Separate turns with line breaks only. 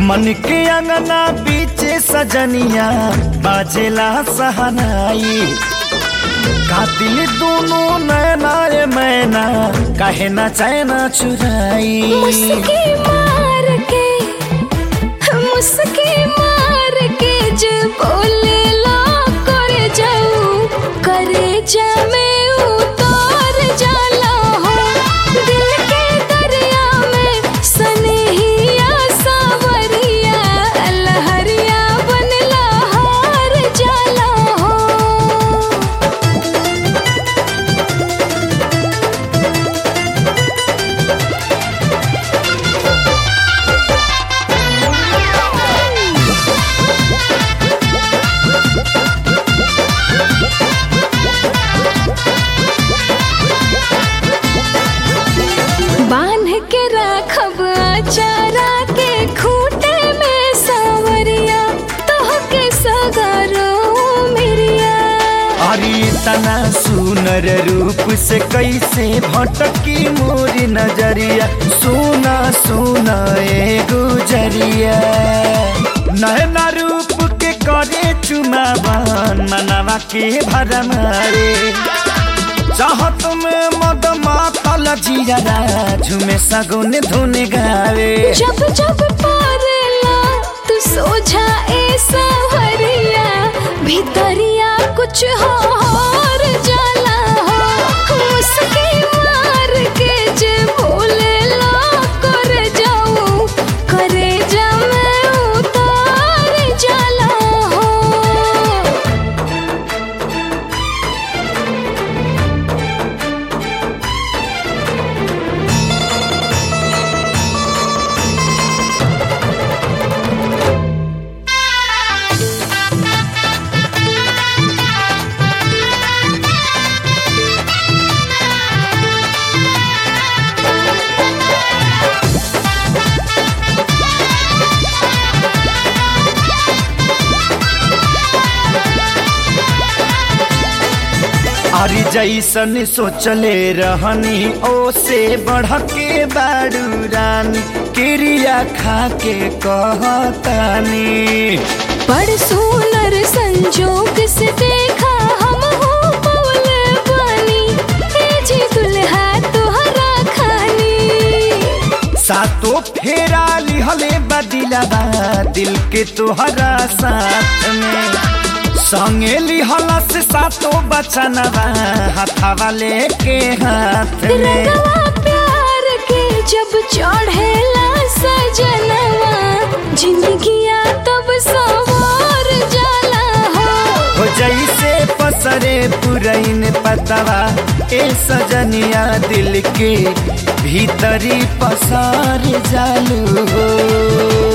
मन के अंगना बीचे सजनिया बाजेला सहनाई कातिल दोनों नैना रे मैना कहे ना चैना चुराई
मुस्की मार के मुस्की मार के जे बोले ला करे जाऊ करे जा में उतार जाला हो दिल के दरिया में सनहिया सावरिया लहरिया बनला हार जाला हो बांध के राखब अचारा के खूटे में सावरिया तोह के सगारो मेरिया
अरे तना सुनर रूप से कैसे भटकी मोरी नजरिया सुना सुना ए गुजरिया नैना रूप के करे चुमावन मनवा के भरमारे चाहत में मद मातल जिया झुमे सगुन धुन गावे
जब जब पारेला तू सोझा ए सावरिया भीतरिया कुछ और जाला हो मुस्की मार के जे भूले ला कर जाऊं करे जा मैं उतार जाला हो
अरे जैसन सोचले रहनी ओ से बढ़ के बाड़ू रानी क्रिया खा के कहतानी
बड़ सुनर संजोग से देखा हम हो पवल बनी ए जी दुल्हा तोहरा खानी
सातो फेरा लिहले बदिलाबा दिल के तोहरा साथ में संगे लिहला से सातो बचनवा हथवा लेके हाथ में
रंगवा प्यार के जब चढ़ेला सजनवा जिंदगिया तब सवार जाला हो
हो जैसे पसरे पुरैन पतवा ए सजनिया दिल के भीतरी पसार जालू हो